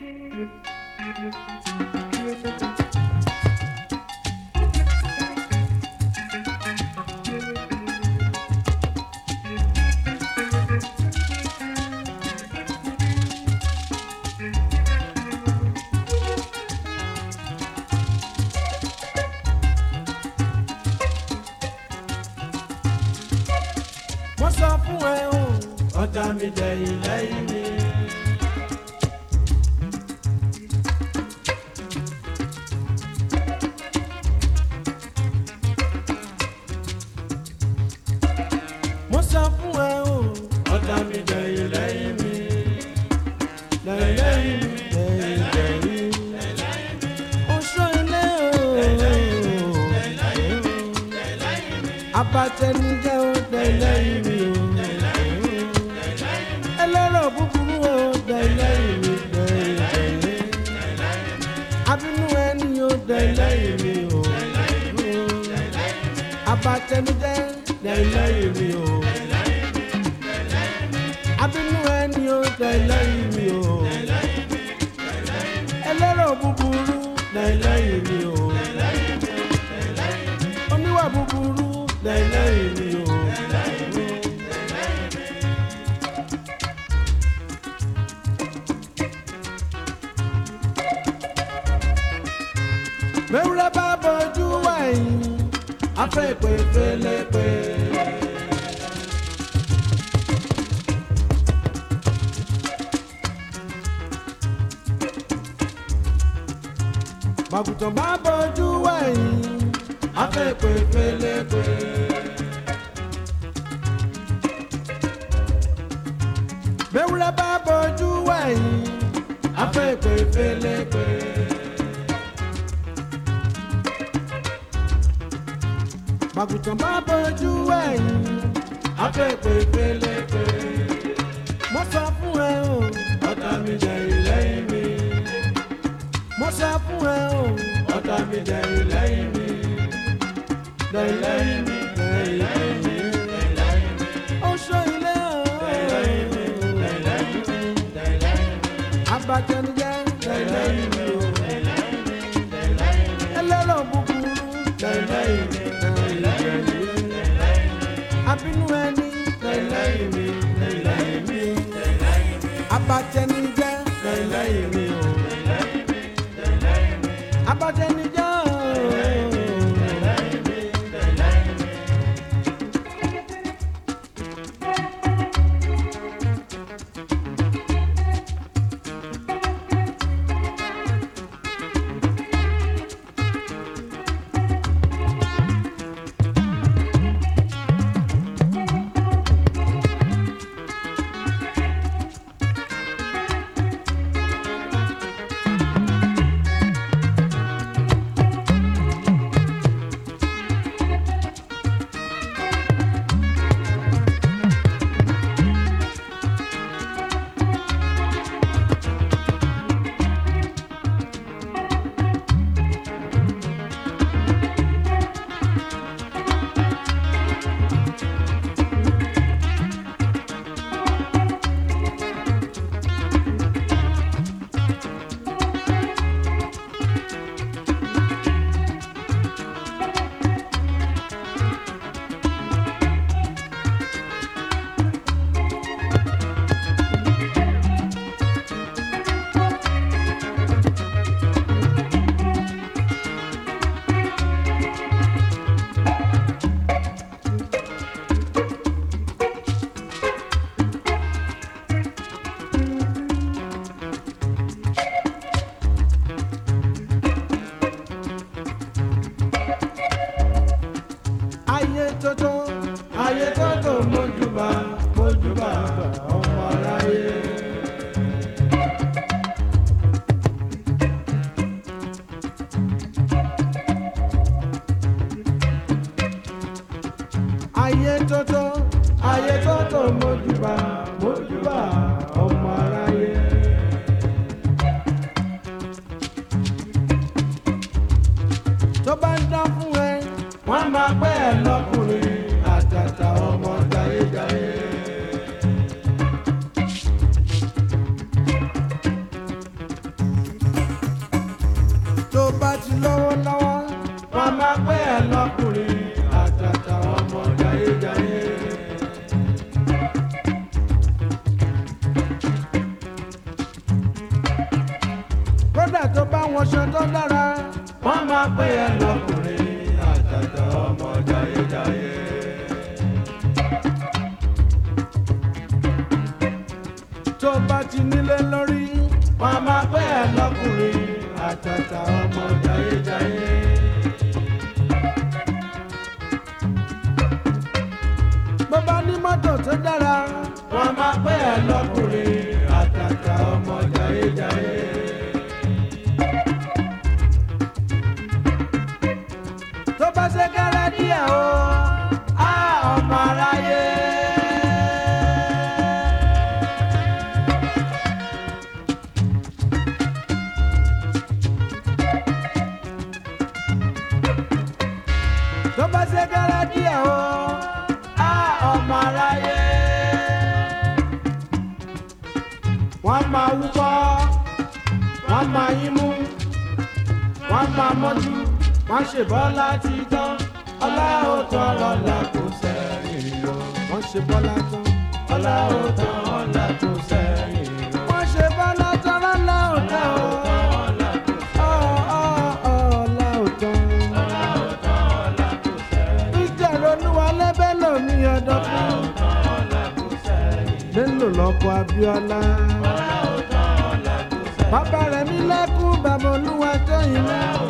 wọ́n sọ fún ẹ o ọ̀tá mi dẹ̀yìn lẹ́yìn mi. wọ́n sọ fún ẹ o ọ̀tá mi dẹ̀yìn lẹ́yìn mi. lẹ́yìn lẹ́yìn mi lẹ́yìn lẹ́yìn mi. oṣù ilé o. abatẹnijẹ́ o lẹ́yìn mi o. ẹlẹ́rọ̀ búburú o lẹ́yìn mi lẹ́yìn abínú ẹni o lẹ́yìn mi o. abatẹnijẹ́ lẹ́yìn mi o. abínú ẹni o lẹ́yìn mi o. ẹlẹ́rọ̀ búburú lẹ́yìn mi o. oníwà búburú lẹ́yìn mi o. mẹ́wúrẹ́ bá bọ́jú wẹ̀yìn afẹ́ ìpè fẹ́lẹ́pẹ́. màgùtàn bá bọ́jú wẹ̀yìn afẹ́ ìpè fẹ́lẹ́pẹ́. mẹ́wúrẹ́ bá bọ́jú wẹ̀yìn afẹ́ ìpè fẹ́lẹ́pẹ́. màgùtàn bá bójú ẹ̀yìn afẹ́pẹ́ pélépé. mo sọ fún ẹ o ọ̀tá mi jẹ ìlẹ́yìn mi. mo sọ fún ẹ o ọ̀tá mi jẹ ìlẹ́yìn mi. lẹ́yìn mi lẹ́yìn mi. oṣù ilé o. abatẹnijẹ lẹ́yìn mi o. ẹlẹ́rọ̀ búburú lẹ́yìn mi abínú ẹni lẹ́yìn mi lẹ́yìn mi abatẹnijẹ́ lẹ́yìn mi o abatẹnijẹ́ o. ti lówó lọ́wọ́ wọn máa pé ẹ lọ́kùnrin àtàtà ọmọ jayéjayé. kódà tó bá wọn ṣe tó dára wọn máa pé ẹ lọ́kùnrin àtàtà ọmọ jayéjayé. tó bá ti nílé lórí wọn máa pé ẹ lọ́kùnrin àtàtà ọmọ jayéjayé. bó bá ní mọ́tò tó dára wọn máa pé ẹ lọ́kùnrin àtàtà ọmọ jayéjayé. tó bá ṣe kẹ́rẹ́ díẹ̀ o á ọmọ aráyé. tó bá ṣe kẹ́rẹ́ díẹ̀ o á ọmọ aráyé. wọ́n máa wúkọ́ wọ́n máa yín mú wọ́n máa mọ́jú wọ́n ṣe bọ́lá ti tán ọlá ò tán ọlá kò sẹ́yìn o. wọ́n ṣe bọ́lá tán ọlá ò tán ọlá kò sẹ́yìn o. wọ́n ṣe bọ́lá tán ọlá ò tán o. Ọ̀, ọ̀, ọ̀, ọlá ò tán. ìjẹ̀rọ olúwalé bẹ́lò mi ọ̀dọ́ fún. bẹ́lò lọ́kọ̀ Abíọ́lá. bàbá rẹ̀ mi lẹ́kún bàbá olúwa tó yìí náà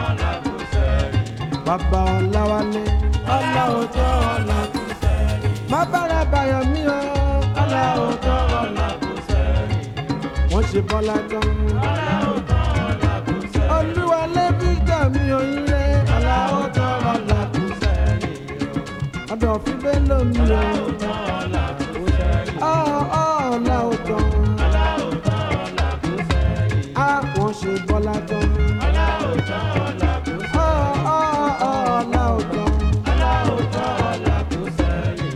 bàbá ọ̀làwálé ọ̀là òótọ́ ọ̀là kò sẹ́yìn. má bára bayọ̀ mí o ọ̀là òótọ́ ọ̀là kò sẹ́yìn. wọ́n ṣe bọ́lá tán. ọ̀là òótọ́ ọ̀là kò sẹ́yìn. olúwalé victor mi ò yín lé ọ̀là òótọ́ ọ̀là kò sẹ́yìn. ọ̀dọ̀ fi bẹ́ẹ̀ lómi o. ọ̀là òótọ́ ọ̀là kò sẹ́yìn. ọ̀ ọ̀ ọ̀là òótọ́. ọ̀là òótọ́ ọ̀là kò sẹ́yìn. a wọ́n ṣe bọ́lá tán. ọ̀là òótọ́ ọ̀là kò sẹ́yìn. ọ̀ ọ̀ ọ̀ ọ̀là òótọ́. ọ̀là òótọ́ ọ̀là kò sẹ́yìn.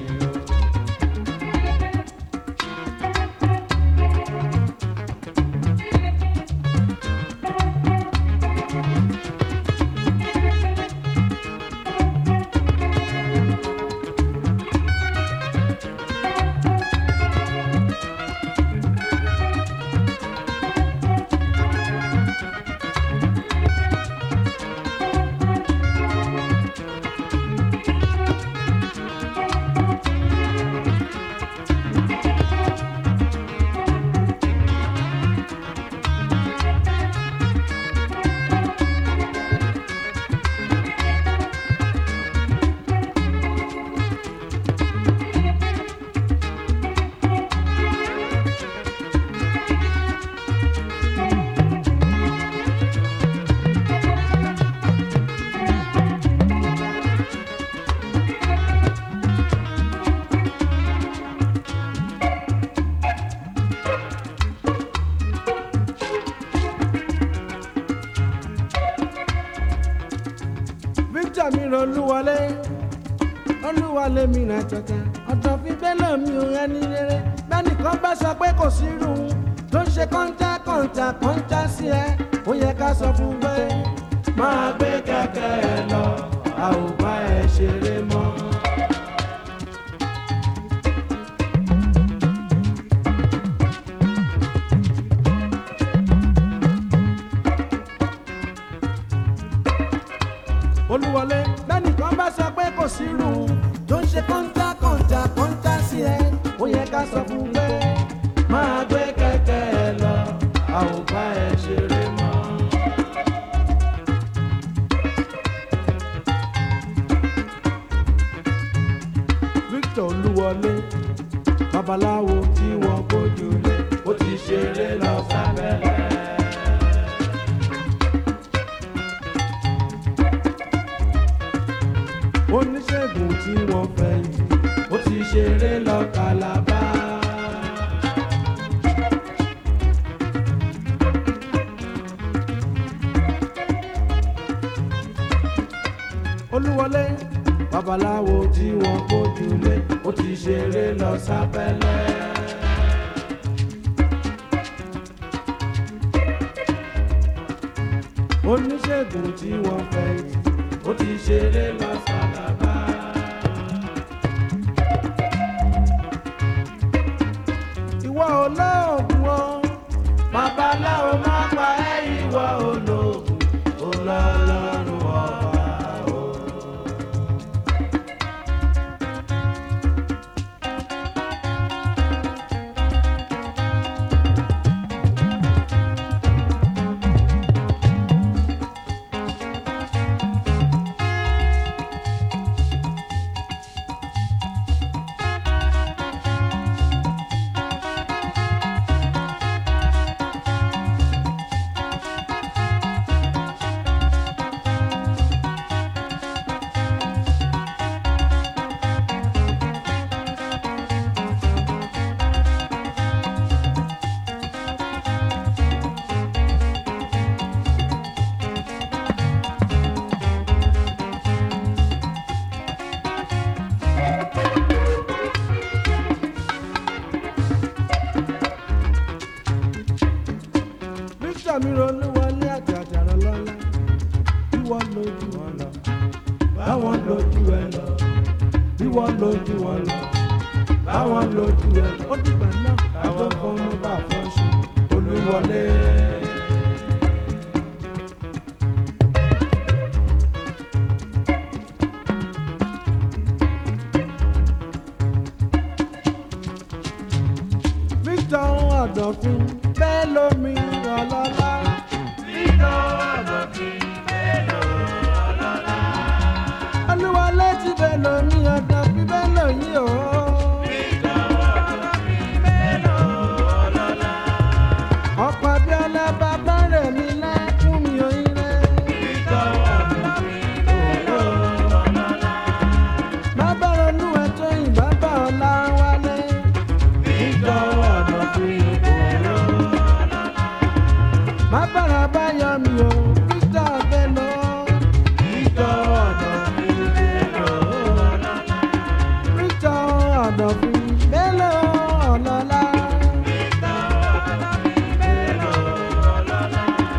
victor mi ràn olúwọlé olúwọlé mi ràn tẹ̀tẹ̀ ọ̀dọ̀ fi bẹ́lẹ̀ mi ò ẹni rere bẹ́nìkan bá sọ pé kò sí irú tó ń ṣe kọ́ńtà kọ́ńtà kọ́ńtà sí ẹ ó yẹ ká sọ fún pé máa gbé kẹ̀kẹ́ ẹ lọ a ò bá ẹ ṣeré mọ́. olúwọlé bẹ́nìkan bá sọ pé kò sí irú tó ń ṣe kọ́ńtà kọ́ńtà kọ́ńtà sí ẹ ó yẹ ká sọ fún pé máa gbé kẹ̀kẹ́ ẹ lọ a ò bá ẹ ṣeré mọ́. victor olúwọlé babaláwo tí wọ́n gbójú lé ó ti ṣeré lọ sábẹ́lẹ̀. oníṣègùn tí wọ́n fẹ́ yìí ó ti ṣeré lọ kàlábá. olúwọlé babaláwo tí wọ́n gbójú lé ó ti ṣeré lọ sábẹ́lẹ̀. oníṣègùn tí wọ́n fẹ́ yìí ó ti ṣeré lọ sàlábà. ìwọ olóògùn o babaláwo má pa ẹ́ ìwọ olóògùn olọ́lọ́run ọba o. Bíṣọ̀ mi ronú wọlé àjàjàrà lọ́la bí wọ́n lójú wọn lọ báwọn lójú ẹ lọ bí wọ́n lójú wọn lọ báwọn lójú ẹ lọ ó dìgbà náà àwọn kan ló bá fọ́ṣù olúwọlé. Victor Ọ̀dọ̀fin bẹ́ẹ̀ lómi ọlọ́lá. Victor Ọ̀dọ̀fin bẹ́ẹ̀ lómi ọlọ́lá. Olúwọlé ti bẹ́ẹ̀ lómi Ọ̀dọ̀fin bẹ́ẹ̀ lóyún o. Victor Ọ̀dọ̀fin bẹ́ẹ̀ lómi ọlọ́lá. Ọ̀pọ̀ Abíọ́lá bàbá rẹ̀ mi lẹ́kún mi òyìn rẹ̀. Victor Ọ̀dọ̀fin bẹ́ẹ̀ lómi ọlọ́lá. Bàbá ronú ẹ̀tọ́ yìí bàbá ọ̀la wálé. Victor Ọ̀dọ̀fin òró. Má bàrà bá yọ mi o, Victor Bello. Victor Ọ̀dọ̀fin Bello. Victor Ọ̀dọ̀fin Bello ọlọ́lá. Victor Ọ̀dọ̀fin Bello ọlọ́lá.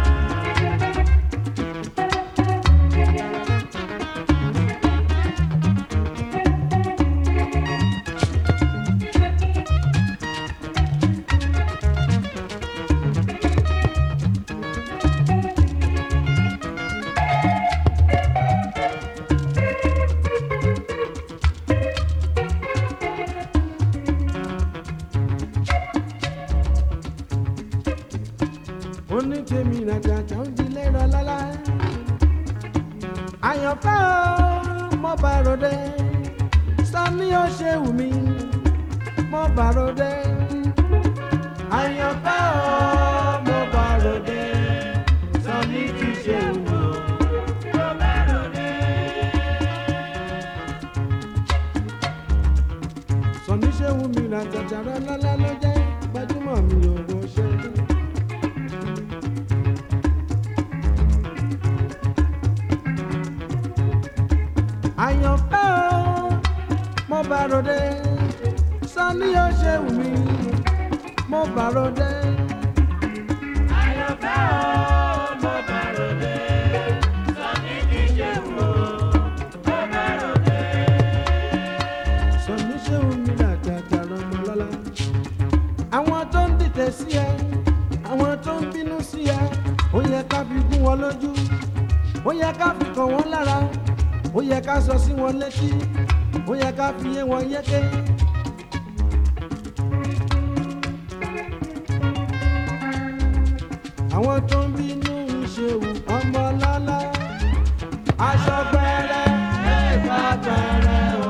onítèmi nàjàjà ń dilé rọ lọ́la. àyànfẹ́ o mo bá ròde sani ó ṣe wù mí mo bá ròde. àyànfẹ́ o mo bá ròde sani kì í ṣe wù mí mo bá ròde. sani ṣe wù mí nàjàjà rọ lọ́la ló jẹ́ gbajúmọ̀ mi ò wọ́n ṣe. àyànfẹ́ o mo bá ròde sani yóò ṣe wù mí mo bá ròde. àyànfẹ́ o mo bá ròde sani kì í ṣe wù ó mo bá ròde. sani ṣe wù mí làjàjà lọmọ lọ́la. àwọn tó ń dìtẹ̀ sí ẹ àwọn tó ń bínú sí ẹ ó yẹ ká fi gún wọn lójú ó yẹ ká fi kàn wọ́n lára ó yẹ ká sọ sí wọn létí ó yẹ ká fi yé wọn yéké. àwọn tó ń bínú ìṣèwù ọmọ lọ́lá aṣọ gbẹrẹ ẹ̀ka gbẹrẹ o.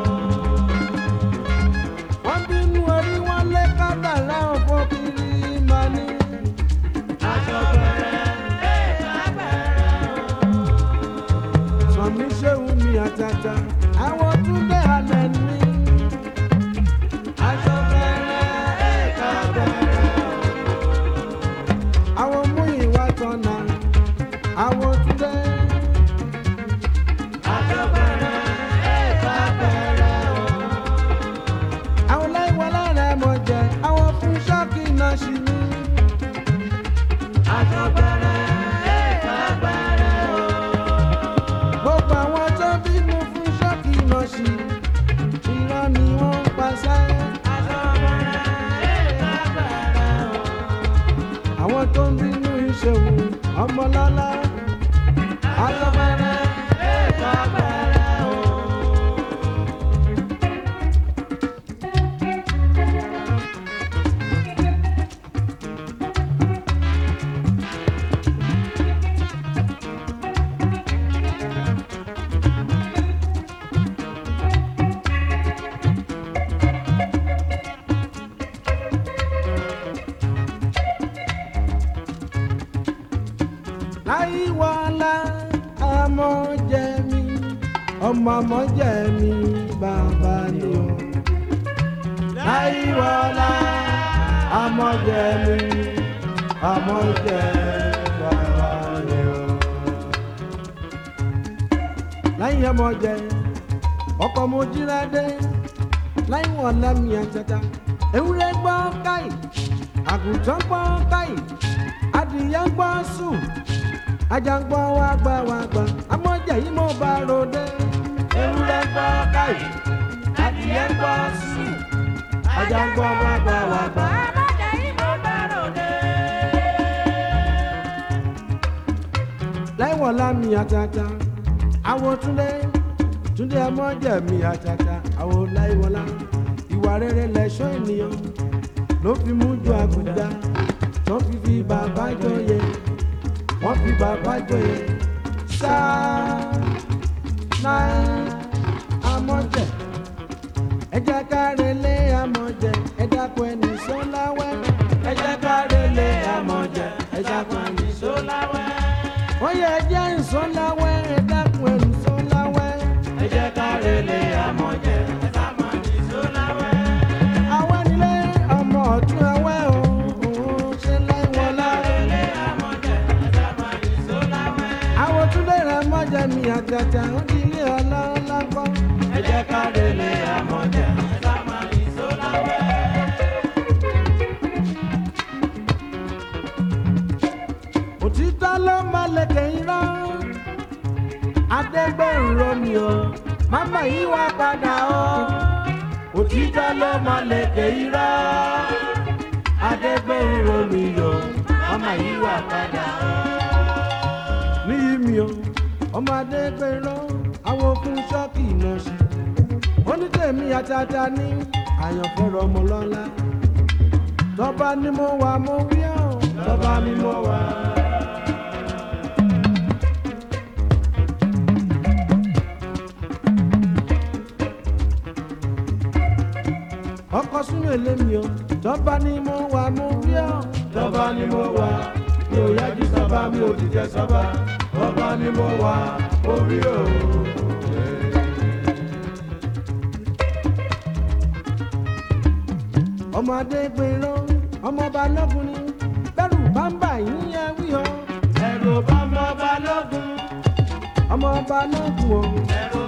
wọ́n bínú orí wọn lé kádàrá ọ̀fọ̀ kiri máa ní. aṣọ gbẹrẹ ẹ̀ka gbẹrẹ o sọmi ṣéwù mi àtàtà àwọn túnbẹ̀ alẹ́ ní. aṣọ bẹ̀rẹ̀ ẹ̀ka bẹ̀rẹ̀ àwọn mú ìwà tọ̀nà àwọn túnbẹ̀. àwọn tó ń bínú ìṣòwò ọmọlọ́lá alábẹ́rẹ́ èèkọ́ abẹ́rẹ́ o. láyíwọlá ọmọ jẹ mi ọmọ ọmọ jẹ mi bàbá ni o. láyíwọlá ọmọ jẹ mi ọmọ jẹ bàbá ni o. láyìn ọmọ jẹ ọkọ mo jíra dé láyíwọlá mi àtàtà ewúrẹ́ gbọ́ káyì àgùntàn gbọ́ káyì adìyẹ gbọ́ sùn ajagbọ́ wa gbà wá gbà amọ̀jẹ̀ yìí mo bá ròde. ewúrẹ́ gbọ́ káyì adìyẹ gbọ́ sùn ajagbọ́ wa gbà wá gbà. láìwọ̀n lámì àtàtà àwọn túndé túndé amọ̀jẹ̀ mi àtàtà àwọn láìwọ̀lá ìwà rere lẹ̀ṣọ́ ènìyàn ló fi mú ju àbùdá tó fi fi bàbá jọyè wọ́n fi bàbá jọyè sáà náà amọ̀jẹ̀ ẹ jẹ́ ká relé amọ̀jẹ̀ ẹ dákun ẹni sọ́láwẹ́ ẹ jẹ́ ká relé amọ̀jẹ̀ ẹ dákun ẹni sọ́láwẹ́ wọ́n yẹ ẹ jẹ́ ìsọ́láwẹ́ ẹ dákun ẹni sọ́láwẹ́ ẹ jẹ́ ká relé amọ̀jẹ̀ ẹ dákun ẹni sọ́láwẹ́. àwọn nílé ọmọ ọ̀tún ẹwẹ́ o òun ṣe láìwọ̀n láre àwọn túnbẹ̀ rẹ̀ mọ́jà mi àtàtà ó di ilé ọlọ́lá gbọ́. ẹ jẹ́ ká relé àmọ́jà ẹ sá máa ní sólàwẹ́. òtítọ́ ló máa lẹ̀kẹ̀ irọ́ adẹ́gbẹ̀rún romi o máma yìí wá padà o òtítọ́ ló máa lẹ̀kẹ̀ irọ́ adẹ́gbẹ̀rún romi o máma yìí wá padà o níyì mi o ọmọdé gbèrò àwọn okùn ṣọ́ọ̀kì náà ṣe onítẹ̀mí àtàtà ní àyànfẹ́rọ ọmọ lọ́la tọ́ba ni mo wà mo wí ọ́ tọ́ba ni mo wà. ọkọ̀ sínú èlé mi o tọ́ba ni mo wà mo wí ọ́ tọ́ba ni mo wà mi ò yájú sábà mi ò dìjẹ sábà ọba ni mo wà orí o. ọmọdé gbèrò ọmọọba lọ́gùn ni bẹ́rù bámbà yín yẹ wí o. ẹ̀rù bámbà ọba lọ́gùn ọmọọba lọ́gùn o. ẹ̀rù